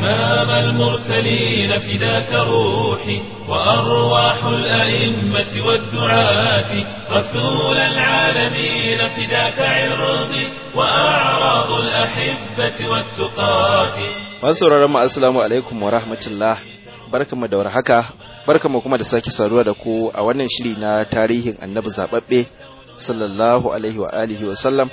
إمام المرسلين فداك روحي وأرواح الأئمة والدعاة رسول العالمين فداك عرضي وأعراض الأحبة والتقاة masu mu assalamu alaikum wa rahmatullah barkamu da warhaka barkamu kuma da sake saduwa da ku a wannan shiri na tarihin annabi zababbe sallallahu alaihi wa alihi wa sallam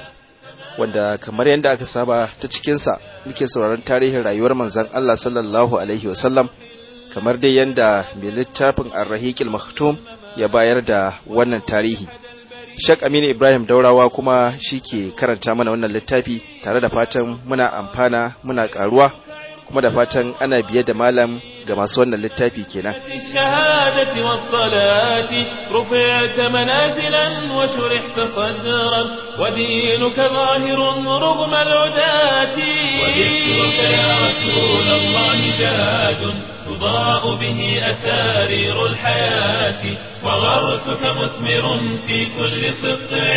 wanda kamar yadda aka saba ta cikinsa muke sauraron tarihin rayuwar manzon Allah sallallahu alaihi wa sallam kamar dai yadda mai littafin ar-rahiqil maktum ya bayar da wannan tarihi Shek Aminu Ibrahim Daurawa kuma shi ke karanta mana wannan littafi tare da fatan muna amfana muna karuwa kuma da fatan ana biye da malam ga masu wannan littafi kenan. الشهادة والصلاة رفعت منازلا وشرحت صدرا ودينك ظاهر رغم العداة وذكرك يا رسول الله جاد تضاء به أسارير الحياة وغرسك مثمر في كل سطع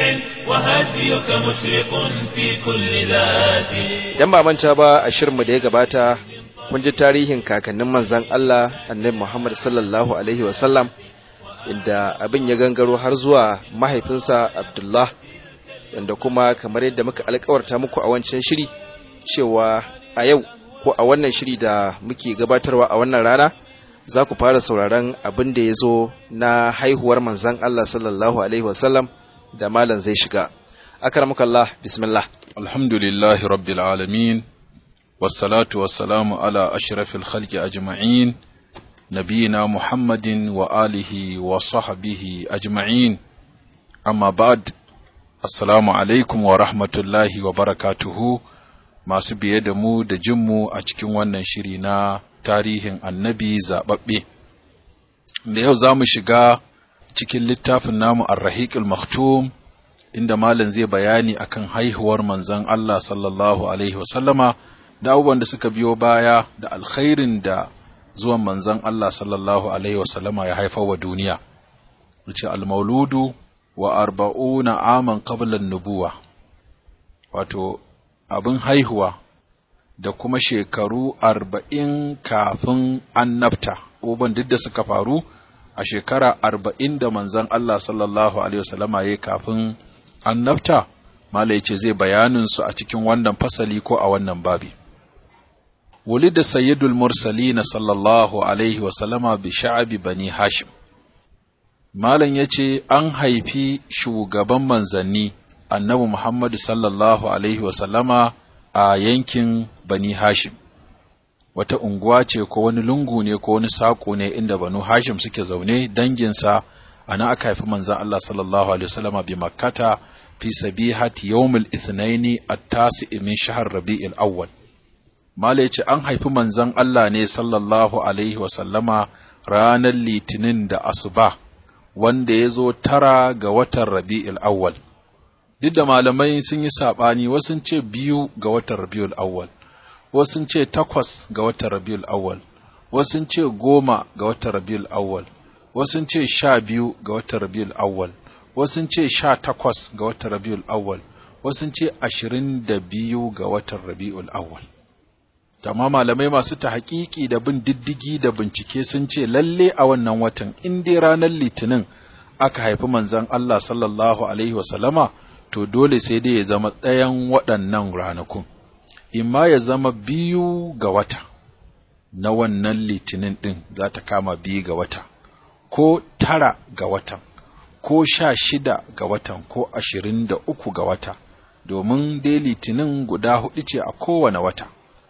وهديك مشرق في كل ذات Idan ba manta ba a shirinmu da ya gabata kun ji tarihin kakannin manzan Allah annabi Muhammad sallallahu alaihi wasallam inda abin ya gangaro har zuwa mahaifinsa Abdullah wanda kuma kamar yadda muka alkawarta muku a wancan shiri cewa a yau ko a wannan shiri da muke gabatarwa a wannan rana za ku fara sauraron abin da ya zo na haihuwar manzan Allah sallallahu alaihi wasallam da malam zai shiga akramakallah bismillah الحمد لله رب العالمين والصلاة والسلام على أشرف الخلق أجمعين نبينا محمد وآله وصحبه أجمعين أما بعد السلام عليكم ورحمة الله وبركاته masu biye da mu da jinmu a cikin wannan shiri na tarihin annabi zaɓaɓɓe. Da yau za mu shiga cikin littafin namu Ar-Rahiqul Maktum inda malam zai bayani akan haihuwar manzon Allah sallallahu alaihi wasallama da abubuwan da suka biyo baya da alkhairin da zuwan manzon Allah sallallahu alaihi wasallama ya haifar wa duniya. Wuce al-mauludu wa arba'una aman qabla nubuwa wato abin haihuwa da kuma shekaru arba'in kafin annabta uban duk da suka faru a shekara arba'in da manzon Allah sallallahu alaihi wasallama ya kafin annabta mala yace zai bayanin su a cikin wannan fasali ko a wannan babi ولد سيد المرسلين صلى الله عليه وسلم بشعب بني هاشم Malam ya ce, An haifi shugaban manzanni, annabi Muhammadu sallallahu Alaihi wasallama a yankin Bani Hashim. Wata unguwa ce ko wani lungu ne ko wani saƙo ne inda Banu Hashim suke zaune danginsa, a nan aka haifi manzan Allah sallallahu Alaihi wasallama bi makkata fi sabihati yawmul ithnaini at-tasi min shahar rabi'il awwal. Malam ya ce, An haifi manzan Allah ne sallallahu Alaihi wasallama ranar litinin da asuba. wanda ya zo tara ga watan rabi'ul awwal duk da malamai sun yi saɓani wasu ce biyu ga watan rabi'ul awwal wasu ce takwas ga watan rabi'ul awwal wasu ce goma ga watan rabi'ul awwal wasu ce sha biyu ga watan rabi'ul awwal wasu ce sha takwas ga watan rabi'ul awwal wasu ce ashirin da biyu ga watan rabi'ul awwal amma malamai masu ta haƙiƙi da bin diddigi da bincike sun ce lalle a wannan watan in dai ranar litinin aka haifi manzon Allah sallallahu alaihi wasallama to dole sai dai ya zama ɗayan waɗannan ranakun imma ya zama biyu ga wata na wannan litinin ɗin za ta kama biyu ga wata ko tara ga watan ko sha shida ga watan ko ashirin da uku ga wata domin dai litinin guda hudu ce a kowane wata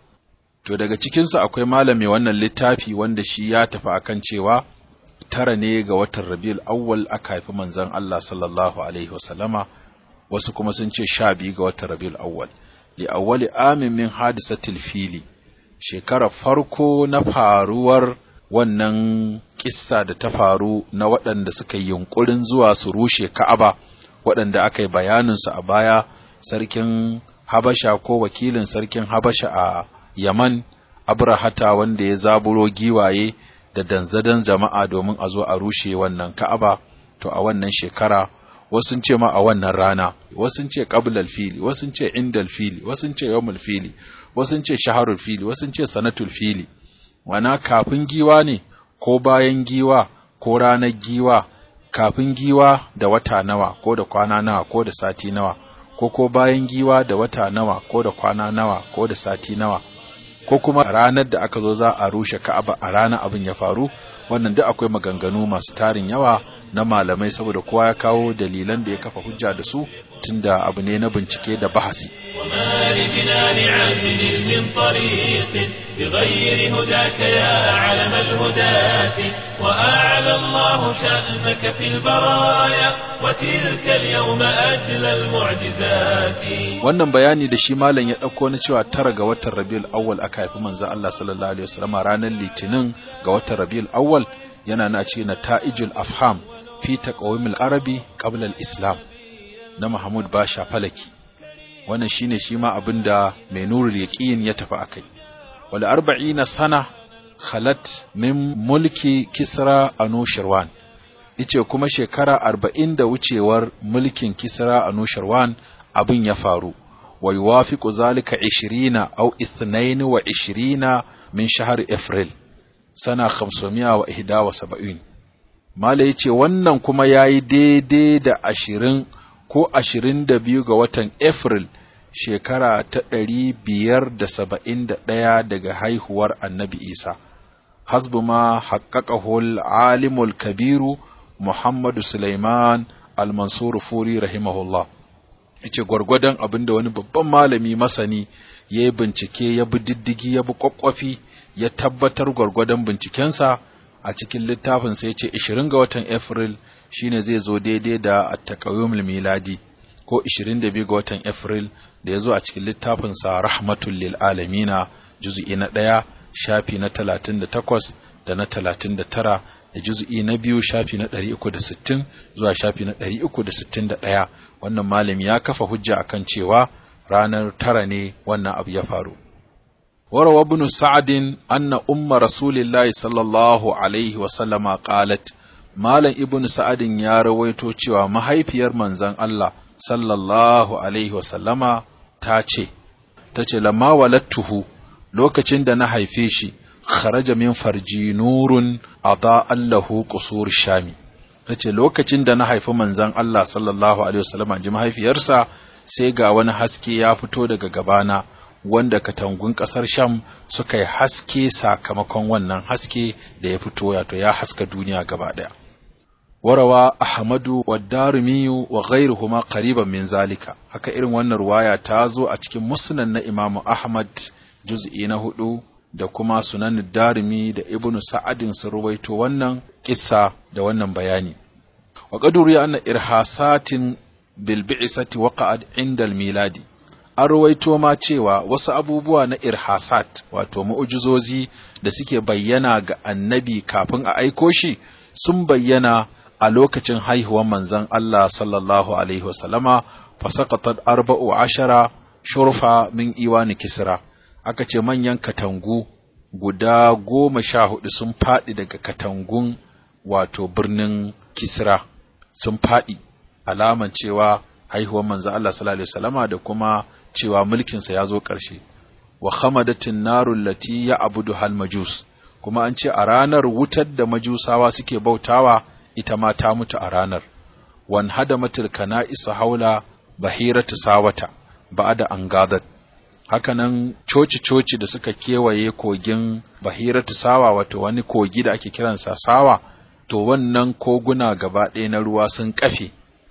To daga cikinsu akwai malami wannan littafi wanda shi ya tafi akan cewa tara ne ga watan Rabiul Awwal aka haifi manzon Allah sallallahu alaihi wasallama wasu kuma sun ce sha biyu ga watan Rabiul Awwal li awwali amin min hadisatil fili shekara farko na faruwar wannan kissa da ta faru na waɗanda suka yi yunkurin zuwa su rushe Ka'aba waɗanda aka yi bayaninsu a baya sarkin Habasha ko wakilin sarkin Habasha a Yaman Abrahata wanda ya zaburo giwaye da danzadan jama'a domin a zo a rushe wannan Ka'aba to a wannan shekara wasu ce ma a wannan rana wasu ce qablal fili wasu ce indal fili wasu ce yawmul fili wasu ce shaharul fili wasu ce sanatul fili wana kafin giwa ne ko bayan giwa ko ranar giwa kafin giwa da wata nawa ko da kwana nawa ko da sati nawa ko ko bayan giwa da wata nawa ko da kwana nawa ko da sati nawa ko kuma ranar da aka zo za a rushe Ka'aba a ranar abin ya faru wannan duk akwai maganganu masu tarin yawa na malamai saboda kowa ya kawo dalilan da ya kafa hujja da su tunda abu ne na bincike da bahasi وما لجنان عدل من طريق بغير هداك يا علم الهداة وأعلى الله شأنك في البرايا وتلك اليوم أجل المعجزات wannan bayani da shi malam ya ɗauko na cewa tara ga watan rabiul awwal aka haifi manzo Allah sallallahu alaihi wasallam ranar litinin ga watan rabiul awwal yana na cikin nata'ijul afham fi taqawimil arabi qabla al-islam na Mahmud Basha Falaki wannan shine shi ma abinda mai nurul yaqin ya tafi akai wal 40 sana khalat min mulki kisra anushirwan ice kuma shekara 40 da wucewar mulkin kisra anushirwan abin ya faru wa yuwafiqu zalika 20 aw 22 min shahr april sana 571 mala yace wannan kuma yayi daidai da 20 ko 22 ga watan april shekara ta 571 daga haihuwar annabi isa hasbu ma haqqaqahu al-alimul kabiru muhammadu sulaiman al-mansur furi rahimahullah yace gwargwadon abin da wani babban malami masani ya yi bincike ya bi diddigi ya bi kwakwafi ya tabbatar gwargwadon bincikensa a cikin littafin sai ce 20 ga watan April shine zai zo daidai da at-taqayyumul miladi ko 22 ga watan April da ya zo a cikin littafin sa rahmatul lil alamina juz'i na 1 shafi na 38 da na 39 da juz'i na biyu shafi na 360 zuwa shafi na 361 wannan malami ya kafa hujja akan cewa ranar tara ne wannan abu ya faru وروى ابن سعد أن أم رسول الله صلى الله عليه وسلم قالت مالا ابن سعد يا رويتو cewa mahaifiyar manzon Allah sallallahu alaihi wasallama ta ce tace lamma walattuhu lokacin da na haife shi kharaja min farji nurun ada allahu qusur shami tace lokacin da na haifi manzon Allah sallallahu alaihi wasallama ji mahaifiyarsa sai ga wani haske ya fito daga gabana wanda katangun ƙasar Sham suka yi haske sakamakon wannan haske da ya fito wato ya haska duniya gaba ɗaya. Warawa Ahmadu wa Darumiyu wa ghairuhuma qariban min zalika haka irin wannan ruwaya ta zo a cikin musnad na Imam Ahmad juz'i na hudu da kuma sunan Darimi da Ibn Sa'adin sun ruwaito wannan kissa da wannan bayani. Wa qaduru anna irhasatin bil bi'sati waqa'at inda al-miladi an rawaito ma cewa wasu abubuwa na irhasat wato mu'ujizozi da suke bayyana ga annabi kafin a aiko shi sun bayyana a lokacin haihuwar manzon Allah sallallahu alaihi wasallama fasaqatat arba'u ashara shurfa min iwani kisra aka ce manyan katangu guda goma sha hudu sun faɗi daga katangun wato birnin kisra sun faɗi alaman cewa haihuwar manzo Allah sallallahu alaihi wasallama da kuma cewa mulkinsa ya zo ƙarshe wa khamadatin narul lati ya abudu hal majus kuma an ce a ranar wutar da majusawa suke bautawa ita ma ta mutu a ranar wan hadamatil kana'isa haula bahiratu sawata ba'da an gadat hakanan coci-coci da suka kewaye kogin bahiratu sawa wato wani kogi da ake kiransa sawa to wannan koguna gaba ɗaya na ruwa sun kafe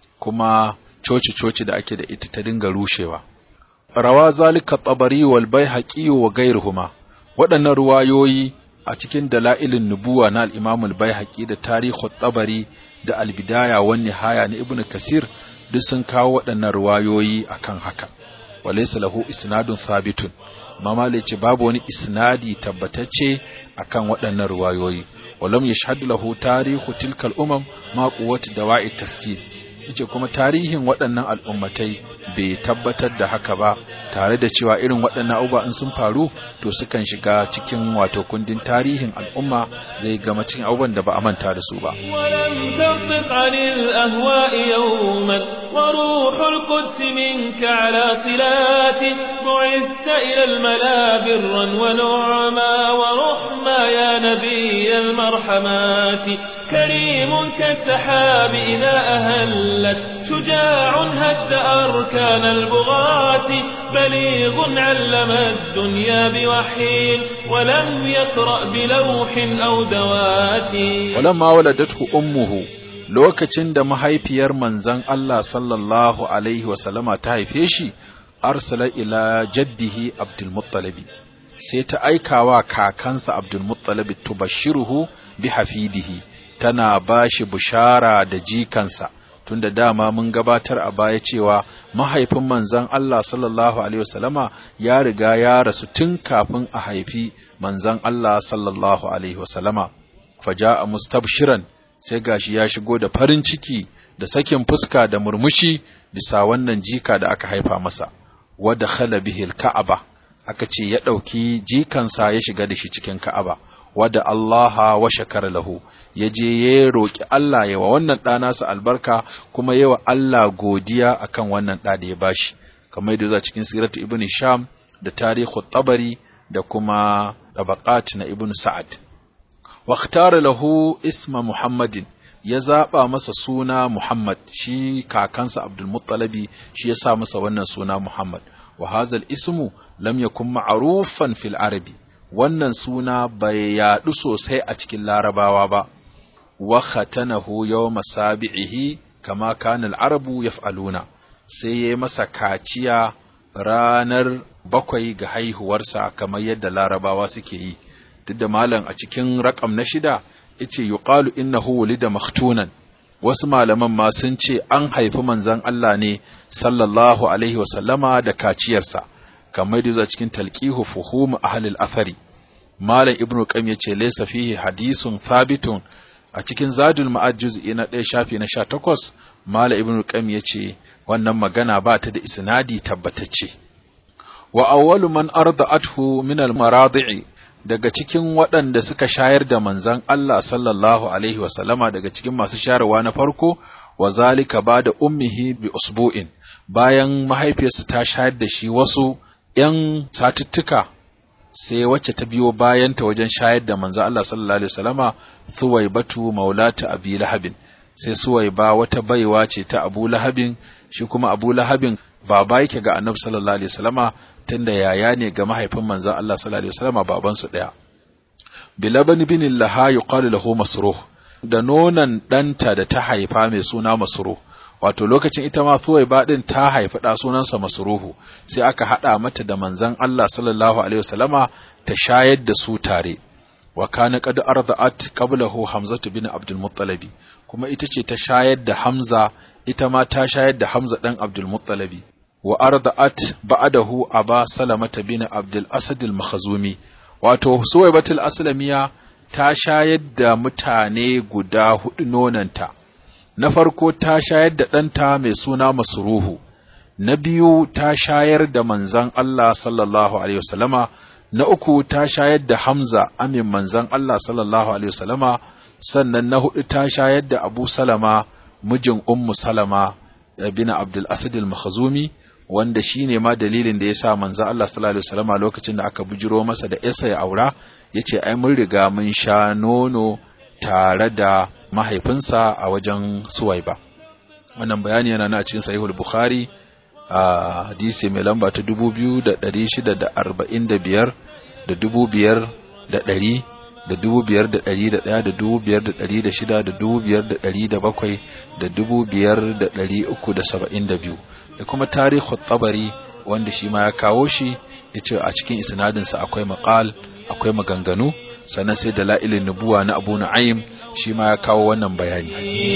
kuma coci-coci da ake da ita ta dinga rushewa. Rawa zalika tabari wal baihaqi wa gairuhuma waɗannan ruwayoyi a cikin dala'ilin nubuwa na al-Imam al-Baihaqi da tarihu tabari da al-Bidaya wan Nihaya na Ibn Kasir duk sun kawo waɗannan ruwayoyi akan haka. Walaysa lahu isnadun thabitun. Mama ce babu wani isnadi tabbatacce akan waɗannan ruwayoyi. Walam yashhadu lahu tarihu tilkal umam ma quwwati dawa'i taskil. yace kuma tarihin waɗannan al'ummatai bai tabbatar da haka ba tare da cewa irin waɗannan abubuwa in sun faru to sukan shiga cikin wato kundin tarihin al'umma zai gama cikin abubuwan da ba a manta da su ba ولم تنطق عن الأهواء يوما وروح القدس منك على صلات بعثت إلى الملا برا ونعما ورحما يا نبي المرحمات كريم كالسحاب إذا أهلت شجاع هد أركان البغاة بليغ علم الدنيا بوحي ولم يقرأ بلوح أو دوات walamma waladatu ummuhu lokacin da mahaifiyar manzon Allah sallallahu alaihi wasallama ta haife shi arsala ila jaddihi Abdul Muttalib sai ta aikawa kakansa Abdul Muttalib tubashiruhu bi hafidihi tana bashi bushara da jikansa tunda dama mun gabatar a baya cewa mahaifin manzon Allah sallallahu alaihi wasallama ya riga ya rasu tun kafin a haifi manzon Allah sallallahu alaihi wasallama faja'a mustabshiran sai gashi ya shigo da farin ciki da sakin fuska da murmushi bisa wannan jika da aka haifa masa wadda khala bihi ka'aba aka ce ya ɗauki jikansa ya shiga da shi cikin ka'aba wadda Allah wa shakara lahu ya je ya roƙi Allah yawa wannan ɗa nasa albarka kuma yawa Allah godiya akan wannan ɗa da ya bashi kamar yadda zuwa cikin siratu ibn sham da tarihu tabari da kuma tabaqat na ibn sa'ad واختار له اسم محمد ya zaɓa masa suna Muhammad shi kakansa Abdul Muttalabi shi ya sa masa wannan suna Muhammad wa hazal ismu lam yakun ma'rufan fil arabi wannan suna bai yaɗu sosai a cikin larabawa ba wa khatanahu yawma sabi'ihi kama kana al-arabu yaf'aluna sai yayi masa kaciya ranar bakwai ga haihuwarsa kamar yadda larabawa suke yi duk da malam a cikin rakam na shida yace yuqalu innahu wulida maktunan wasu malaman ma sun ce an haifi manzon Allah ne sallallahu alaihi wa sallama da kaciyarsa kamar da cikin talqihu fuhum ahli al-athari malam ibnu qayyim yace laysa fihi hadisun thabitun a cikin zadul ma'ad juz'i na 1 shafi na 18 malam ibnu qayyim yace wannan magana ba ta da isnadi tabbatacce wa awwalu man arda'athu min al-maradi'i daga cikin waɗanda suka shayar da manzan Allah sallallahu Alaihi wasallama daga cikin masu shayarwa na farko, wa zalika ba da ummihi bi usbu'in bayan mahaifiyarsa ta shayar da shi wasu ‘yan satuttuka sai wacce ta biyo bayanta wajen shayar da manzan Allah sallallahu Alaihi wasallama suwai batu maulata abi lahabin sai suwai ba wata baiwa ce ta abu lahabin shi kuma abu lahabin baba yake ga annabi sallallahu alaihi wasallama tunda yaya ne ga mahaifin manzon Allah sallallahu alaihi wasallama baban su daya bilaban bin laha yuqalu lahu masruh da nonan danta da ta haifa mai suna masruh wato lokacin ita ma suwaiba din ta haifi da sunansa masruhu sai aka hada mata da manzon Allah sallallahu alaihi wasallama ta shayar da su tare wa kana qad arda'at qablahu hamzatu bin abdul muttalibi kuma ita ce ta shayar da hamza ita ma ta shayar da hamza dan abdul muttalibi wa arda'at ba'dahu aba salamata bin abdul asad al makhzumi wato suwaibatul aslamiya ta shayar da mutane guda hudu nonanta na farko ta shayar da ɗanta mai suna masruhu na biyu ta shayar da manzan Allah sallallahu alaihi wasallama na uku ta shayar da Hamza amin manzan Allah sallallahu alaihi wasallama sannan na hudu ta shayar da Abu Salama mijin Ummu Salama bin Abdul Asad al-Makhzumi wanda shine ma dalilin da yasa manzan Allah sallallahu alaihi wasallama lokacin da aka bujiro masa da Isa ya aura yace ai mun riga mun sha nono tare da mahaifinsa a wajen Suwaiba wannan bayani yana na cikin Sahihul Bukhari a hadisi mai lamba ta dubu biyu da ɗari shida da arba'in da biyar da dubu biyar da ɗari da dubu biyar da ɗari da ɗaya da dubu biyar da ɗari da shida da dubu biyar da ɗari da bakwai da dubu biyar da ɗari uku da saba'in da biyu da kuma tarihu tabari wanda shi ma ya kawo shi ya ce a cikin isnadinsa akwai maƙal akwai maganganu sannan sai da la'ilin nubuwa na abu na'im shi ma ya kawo wannan bayani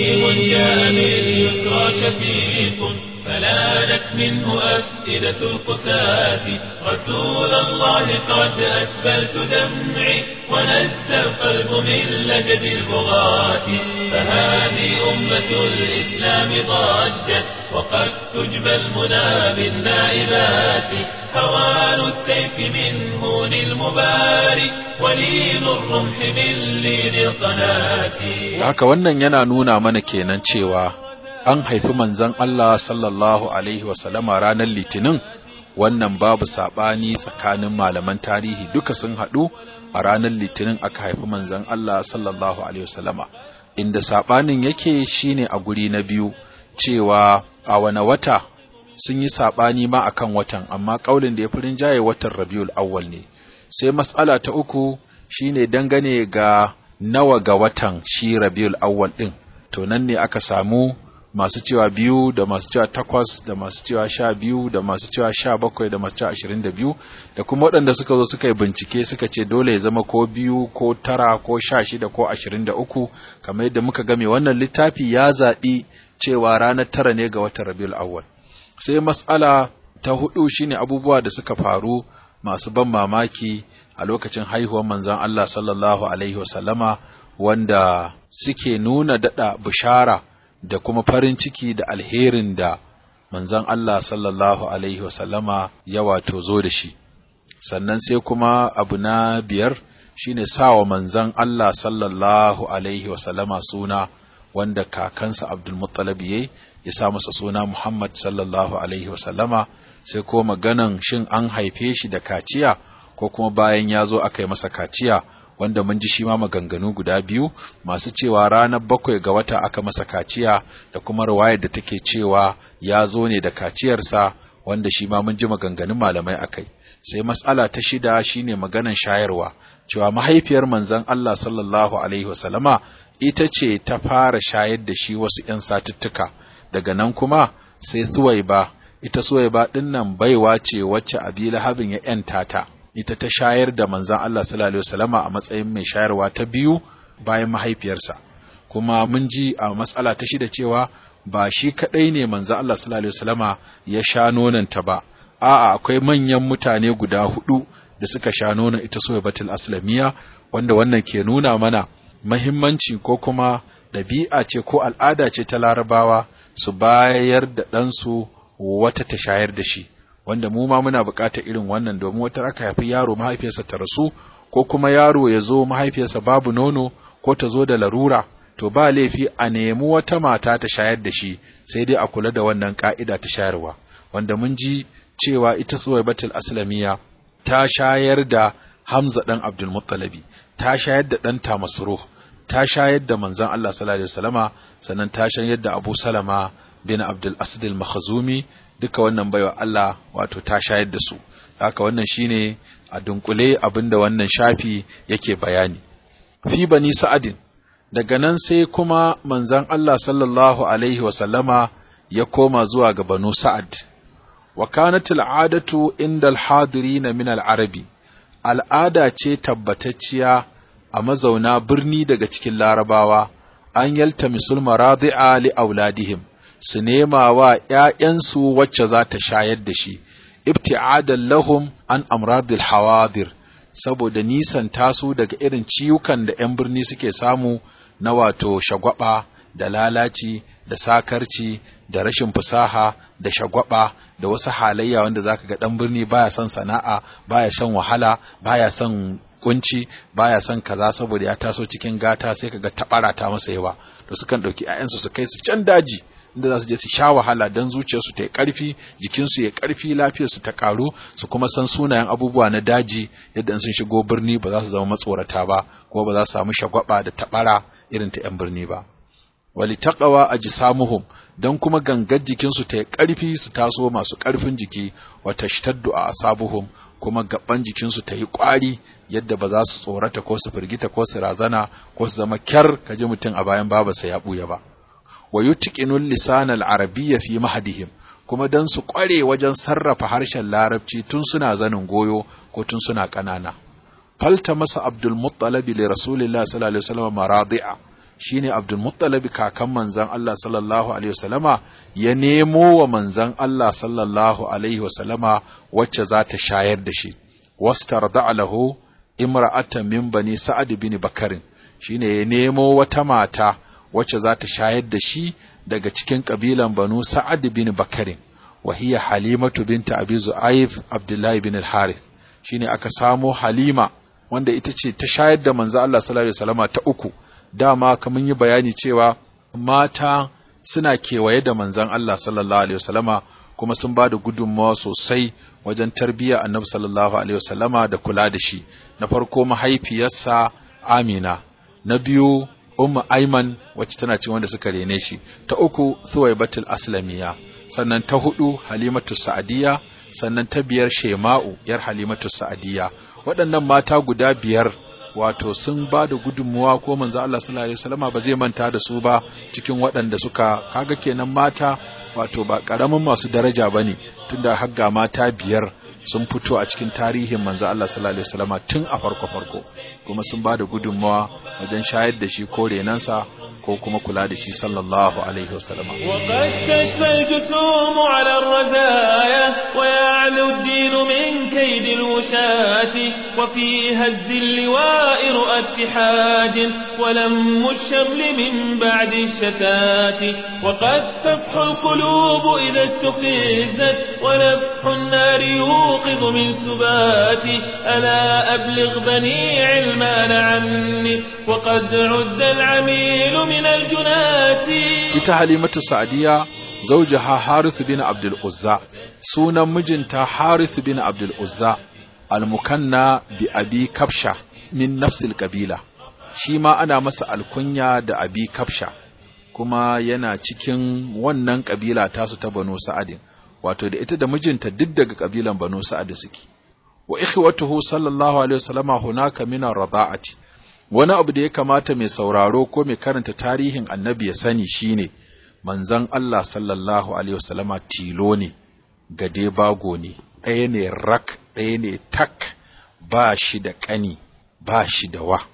فلانت منه أفئدة القساة رسول الله قد أسبلت دمعي ونزى القلب من لجج البغاة فهذه أمة الإسلام ضجت وقد تجبى المنى بالنائبات حوان السيف من هون المباري ولين الرمح من لين القناة haka wannan yana nuna mana kenan cewa an haifi manzon Allah sallallahu alaihi wasallama ranar litinin wannan babu saɓani tsakanin malaman tarihi duka sun haɗu a ranar litinin aka haifi manzon Allah sallallahu alaihi wasallama inda saɓanin yake shine a guri na biyu cewa a wane wata sun yi saɓani ma akan watan amma ƙaulin da ya fi rinjaye watan rabiul awwal ne sai matsala ta uku shine dangane ga nawa ga watan shi rabiul awwal ɗin to nan ne aka samu masu cewa biyu da masu cewa takwas da masu cewa sha biyu da masu cewa sha bakwai da masu cewa ashirin da biyu da kuma waɗanda suka zo suka yi bincike suka ce dole ya zama ko biyu ko tara ko sha shida ko ashirin da uku kamar yadda muka game wannan littafi ya zaɓi cewa ranar tara ne ga watan rabiul awwal sai mas'ala ta hudu shine abubuwa da suka faru masu ban mamaki a lokacin haihuwar manzon Allah sallallahu alaihi wasallama wanda suke nuna dada bishara da kuma farin ciki da alherin da manzon Allah sallallahu alaihi wasallama ya wato zo da shi sannan sai kuma abu na biyar shine sawa manzon Allah sallallahu alaihi wasallama suna wanda kakansa Abdul Muttalib yayi ya sa masa suna Muhammad sallallahu alaihi wasallama sai ko maganan shin an haife shi da kaciya ko kuma bayan ya zo aka yi masa kaciya wanda mun ji shi ma maganganu guda biyu masu cewa ranar bakwai ga wata aka masa kaciya da kuma riwayar da take cewa ya zo ne da kaciyarsa wanda shi ma mun ji maganganun malamai akai sai mas'ala ta shida shine maganan shayarwa cewa mahaifiyar manzon Allah sallallahu alaihi wasallama ita ce ta fara shayar da shi wasu ‘yan satuttuka daga nan kuma sai suwaiba ita suwaiba ɗin nan baiwa ce wacce abi lahabin ya ‘yanta ta ita ta shayar da manzan Allah sallallahu alaihi wasallama a matsayin mai shayarwa ta biyu bayan mahaifiyarsa kuma mun ji a matsala ta shida cewa ba shi kaɗai ne manzan Allah sallallahu alaihi wasallama ya sha nonanta ba a'a akwai manyan mutane guda hudu da suka sha nonon ita suwaibatul aslamiya wanda wannan ke nuna mana mahimmanci ko kuma ɗabi'a ce ko al'ada ce ta larabawa su bayar da ɗansu wata ta shayar da shi wanda mu ma muna buƙatar irin wannan domin wata aka haifi yaro mahaifiyarsa ta rasu ko kuma yaro ya zo mahaifiyarsa babu nono ko ta zo da larura to ba laifi a nemi wata mata ta shayar da shi sai dai a kula da wannan ka'ida ta shayarwa wanda mun ji cewa ita suwaibatul aslamiya ta shayar da Hamza ɗan Abdul Muttalabi ta shayar da ɗanta Masruh ta shayar da manzon Allah sallallahu alaihi wasallama sannan ta shayar da Abu Salama bin Abdul Asad al-Makhzumi duka wannan baiwa Allah wato ta shayar da su haka wannan shine a dunkule abinda wannan shafi yake bayani fi bani sa'adin daga nan sai kuma manzon Allah sallallahu alaihi wasallama ya koma zuwa ga banu sa'ad wa kanat al'adatu inda al-hadirin min al-arabi al'ada ce tabbatacciya a mazauna birni daga cikin larabawa an yalta misul maradi'a li auladihim su nema wa ‘ya'yansu wacce za ta shayar da shi, ibti'adan lahum an amradil hawadir saboda nisan tasu daga irin ciwukan da ‘yan birni suke samu na wato shagwaba da lalaci da sakarci da rashin fasaha da shagwaba da wasu halayya wanda zaka ga ɗan birni baya son sana'a baya shan wahala baya son kunci baya son kaza saboda ya taso cikin gata sai kaga tabara ta masa yawa to sukan ɗauki 'ya'yansu su kai su can daji inda za su je su sha wahala don zuciyarsu ta yi ƙarfi jikinsu ya ƙarfi lafiyarsu ta ƙaru su kuma san sunayen abubuwa na daji yadda in sun shigo birni ba za su zama matsorata ba kuma ba za su samu shagwaba da taɓara irin ta 'yan birni ba wali taqawa ajsamuhum dan kuma gangar jikinsu ta yi ƙarfi su taso masu ƙarfin jiki wa tashtaddu a asabuhum kuma gaban jikinsu ta yi ƙwari yadda ba za su tsorata ko su firgita ko su razana ko su zama kyar kaji mutum a bayan babarsa ya ɓuya ba wa yutqinul lisan al-arabiyya fi mahdihim kuma dan su kware wajen sarrafa harshen larabci tun suna zanin goyo ko tun suna kanana falta masa abdul muttalib li rasulillahi sallallahu alaihi wasallam maradi'a shine abdul muttalib kakan manzon Allah sallallahu alaihi wasallama ya nemo wa manzon Allah sallallahu alaihi wasallama wacce za ta shayar da shi wastarda lahu imra'atan min bani sa'ad bin bakarin shine ya nemo wata mata wacce za ta shayar da shi daga cikin kabilan banu sa'ad bin bakarin wa hiya halimatu binta abi zu'aif abdullahi bin al-harith shine aka samo halima wanda ita ce ta shayar da manzo Allah sallallahu alaihi wasallama ta uku dama kamar yi bayani cewa mata suna kewaye da manzon Allah sallallahu alaihi wasallama kuma sun ba da gudunmawa sosai wajen tarbiyya annabi sallallahu alaihi wasallama da kula da shi na farko mahaifiyarsa Amina na biyu Ummu Aiman wacce tana cin wanda suka rene shi ta uku Thuwaibatul Aslamiya sannan ta hudu Halimatu Sa'diya sannan ta biyar Shema'u yar Halimatu Sa'diya waɗannan mata guda biyar wato sun ba da gudunmuwa ko manzo Allah sallallahu alaihi wasallama ba zai manta da su ba cikin waɗanda suka kaga kenan mata wato ba ƙaramin masu daraja bane tunda har ga mata biyar sun fito a cikin tarihin manzo Allah sallallahu alaihi wasallama tun a farko farko kuma sun ba da gudunmawa wajen shayar da shi ko renansa ko kuma kula da shi sallallahu alaihi wasallama وقد تشفى الجسوم على الرزايا ويعلو الدين من كيد الوشاة وفي هز اللواء رؤى اتحاد ولم الشمل من بعد الشتات وقد تصحو القلوب إذا استفزت ونفح النار يوقظ من سبات ألا أبلغ بني علمان عني وقد عد العميل من الجنات ita halimatu sa'diya zaujaha harith bin abdul uzza sunan mijinta harith bin abdul uzza almukanna bi abi kafsha min nafsil kabila shi ma ana masa alkunya da abi kafsha kuma yana cikin wannan kabila tasu ta banu sa'adin wato da ita da mijinta duk daga kabilan banu sa'ad suke wa ikhwatuhu sallallahu alaihi wasallama hunaka min ar-rada'ati wani abu da ya kamata mai sauraro ko mai karanta tarihin annabi ya sani shine manzon Allah sallallahu alaihi wasallama tilo ne gade bago ne ɗaya ne rak ɗaya ne tak ba shi da ƙani ba shi da wa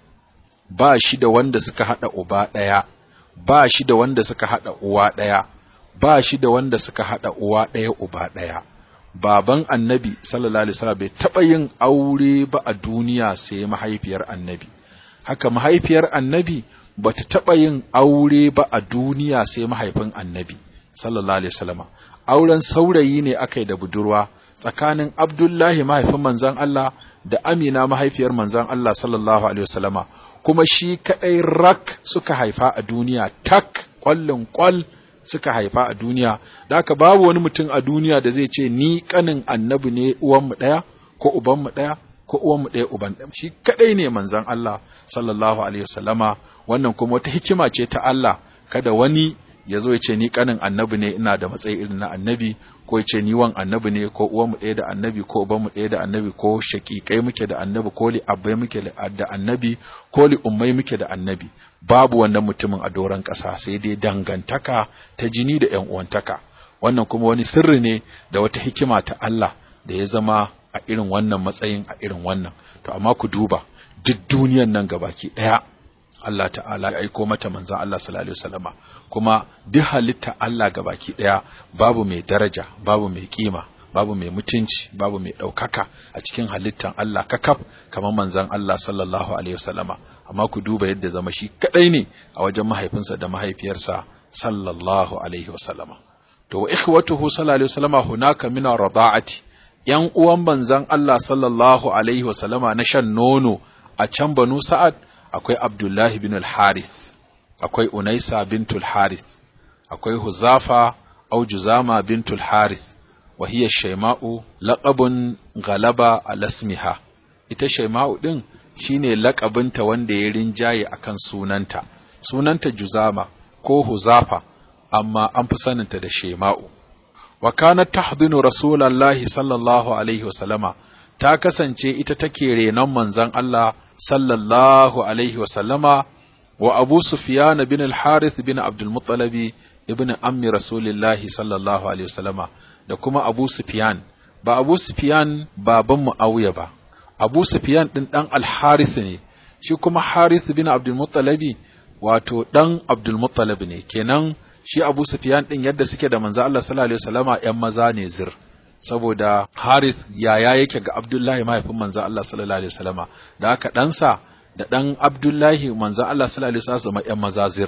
ba shi da wanda suka haɗa uba ɗaya ba shi da wanda suka haɗa uwa ɗaya ba shi da wanda suka haɗa uwa ɗaya uba ɗaya baban annabi sallallahu alaihi wasallam bai taɓa yin aure ba a duniya sai mahaifiyar annabi haka mahaifiyar annabi bata taɓa yin aure ba a duniya sai mahaifin annabi sallallahu alaihi wasallam auren saurayi ne aka yi da budurwa tsakanin abdullahi mahaifin manzon Allah da amina mahaifiyar manzon Allah sallallahu alaihi wasallama kuma shi kadai rak suka haifa a duniya tak kwallon kwal suka haifa a duniya da haka babu wani mutum a duniya da zai ce ni kanin annabi ne uwanmu ɗaya ko ubanmu ɗaya ko uwanmu ɗaya uban ɗaya shi kadai ne manzon Allah sallallahu alaihi wasallama wannan kuma wata hikima ce ta Allah kada wani ya zo ya ce ni kanin annabi ne ina da matsayi irin na annabi ko ya ce ni wan annabi ne ko uwanmu ɗaya da annabi ko ubanmu ɗaya da annabi ko shaƙiƙai muke da annabi ko li abbai muke da annabi ko li ummai muke da annabi babu wannan mutumin a doron ƙasa sai dai dangantaka ta jini da ƴan uwantaka wannan kuma wani sirri ne da wata hikima ta Allah da ya zama a irin wannan matsayin a irin wannan to amma ku duba duk duniyan nan gabaki ɗaya Allah ta'ala ya aiko mata manzon Allah sallallahu alaihi wasallama kuma duk halitta Allah gabaki daya babu mai daraja babu mai kima babu mai mutunci babu mai ɗaukaka a cikin halittan Allah kakaf kamar manzon Allah sallallahu alaihi wasallama amma ku duba yadda zama shi kadai ne a wajen mahaifinsa da mahaifiyarsa sallallahu alaihi wasallama to wa ikhwatuhu sallallahu alaihi wasallama hunaka min rada'ati yan uwan manzon Allah sallallahu alaihi wasallama na shan nono a can banu sa'ad akwai Abdullahi bin al-Harith, akwai Unaisa bintul Harith, akwai Huzafa au Juzama bintul Harith, wa hiya Shaima'u laqabun galaba alasmiha. Ita Shaima'u din shine laƙabinta wanda ya rinjaye akan sunanta. Sunanta Juzama ko Huzafa, amma an fi saninta da Shaima'u. Wa kanat tahdinu Rasulullahi sallallahu alaihi wasallama ta kasance ita take renon manzon Allah sallallahu alaihi wasallama wa Abu Sufyan bin al-Harith bin Abdul Muttalib ibn ammi Rasulillahi sallallahu alaihi wasallama da kuma Abu Sufyan ba Abu Sufyan baban Muawiya ba Abu Sufyan din dan al-Harith ne shi kuma Harith bin Abdul Muttalib wato dan Abdul Muttalib ne kenan shi Abu Sufyan din yadda suke da manzo Allah sallallahu alaihi wasallama ƴan maza ne zir saboda Harith yaya yake ga Abdullahi mahaifin manzo Allah sallallahu alaihi wasallama da haka ɗansa da ɗan Abdullahi manzo Allah sallallahu alaihi wasallam ƴan mazazir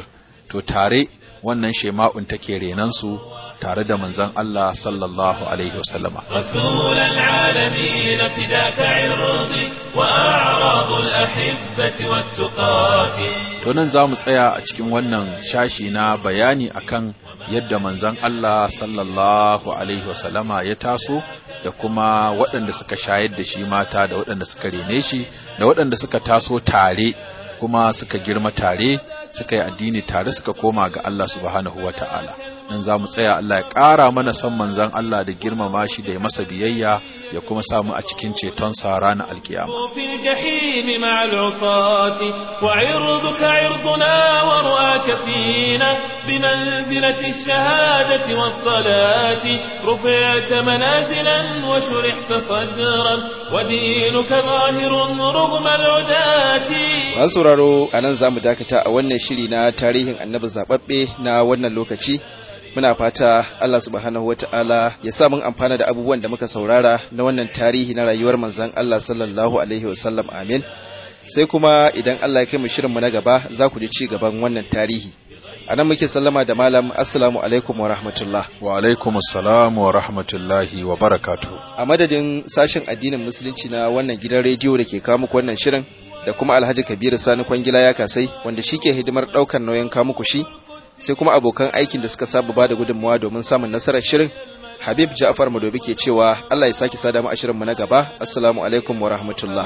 to tare wannan shema'un take renansu tare da manzon Allah sallallahu alaihi wasallama رسول العالمين فداك عرضي وأعراض الأحبة والتقاة to nan za mu tsaya a cikin wannan shashi na bayani akan yadda manzon Allah sallallahu alaihi wasallama ya taso da kuma waɗanda suka shayar da shi mata da waɗanda suka rene shi da waɗanda suka taso tare kuma suka girma tare suka yi addini tare suka koma ga Allah subhanahu wa ta'ala nan za mu tsaya Allah ya ƙara mana san manzon Allah da girmama shi da ya masa biyayya ya kuma samu a cikin ceton sa ranar alkiyama في الجحيم مع العصاة وعرضك عرضنا ورؤاك فينا بمنزلة الشهادة والصلاة رفعت منازلا وشرحت صدرا ودينك ظاهر رغم العداة Masu sauraro a nan za mu dakata a wannan shiri na tarihin annabi zaɓaɓɓe na wannan lokaci. Muna fata Allah subhanahu wa ta'ala ya sa mun amfana da abubuwan da muka saurara na wannan tarihi na rayuwar manzan Allah sallallahu Alaihi wasallam amin. Sai kuma idan Allah ya kai mu shirinmu na gaba za ku ji ci gaban wannan tarihi. A nan muke sallama da malam Assalamu alaikum wa rahmatullah. wa alaikum assalam wa rahmatullahi wa barakatuh A madadin sashen addinin musulunci na wannan gidan rediyo da ke kawo muku wannan shirin da kuma Alhaji Kabiru Sani Kwangila ya kasai wanda shi ke hidimar ɗaukar nauyin kawo muku shi sai kuma abokan aikin da suka saba ba da gudunmawa domin samun nasarar shirin Habib Ja'far Madobi ke cewa Allah ya sake sada mu a shirin mu na gaba assalamu alaikum wa rahmatullah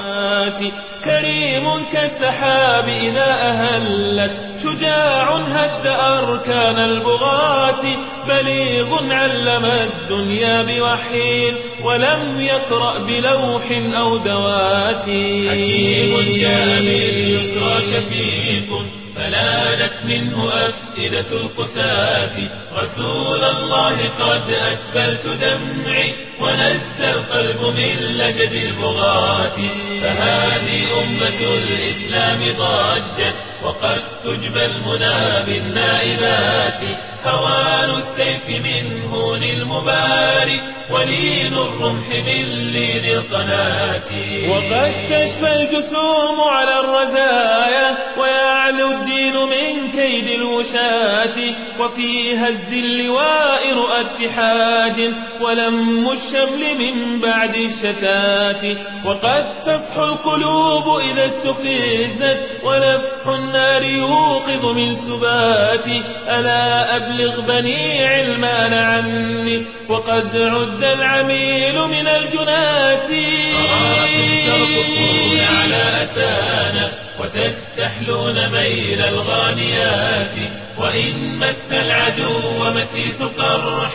كريم كالسحاب إذا أهلت شجاع هد أركان البغاة بليغ علم الدنيا بوحي ولم يقرأ بلوح أو دوات حكيم جاء باليسرى شفيق فلانت منه أفئدة القساة رسول الله قد أسبلت دمعي ونزى القلب من لجج البغاة فهذه أمة الإسلام ضجت وقد تجبى المنى بالنائبات هوان السيف من هون المباري ولين الرمح من لين القناة وقد تشفى الجسوم على الرزايا ويعلو الدين من كيد الوشاة وفي هز اللواء رؤى اتحاد ولم الشمل من بعد الشتات وقد تصحو القلوب إذا استفزت ولفح النار يوقظ من سباتي ألا أبلغ بني علمان عني وقد عد العميل من الجنات أراكم ترقصون على أسانا وتستحلون ميل الغانيات وإن مس العدو مسيس قرح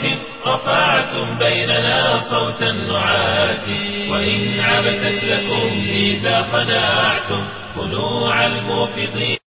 رفعتم بيننا صوت النعات وإن عبست لكم ميزا خناعتم خنوع الموفضين